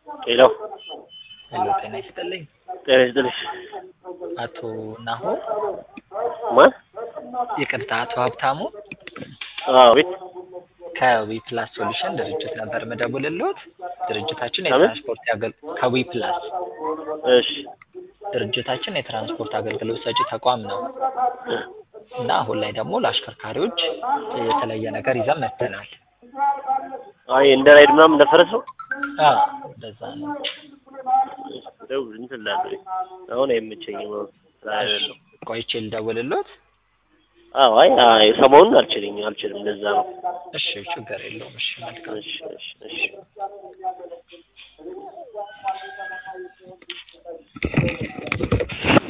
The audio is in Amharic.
ሄሎ ሄሎ ጤና ይስጥልኝ። ጤና ይስጥልሽ። አቶ ናሆ ማን? ይቅርታ፣ አቶ ሀብታሙ አዎ ቤት ከዊ ፕላስ ሶሉሽን ድርጅት ነበር መደውልልዎት። ድርጅታችን ከምን? የትራንስፖርት ያገል ከዊ ፕላስ እሺ ድርጅታችን የትራንስፖርት አገልግሎት ሰጪ ተቋም ነው እና አሁን ላይ ደግሞ ለአሽከርካሪዎች የተለየ ነገር ይዘን መጥተናል። አይ እንደ ራይድ ምናምን እንደፈረስ ነው። አዎ እንደዛ ነው። ደውል እንትን ላድርግ አሁን አይመቸኝም። አሁን ስራ አይደለም። ቆይቼ ልደውልልዎት? አዎ አይ አይ ሰሞኑን አልችልኝ አልችልም። እንደዛ ነው። እሺ ችግር የለውም። እሺ መልካም እሺ እሺ እሺ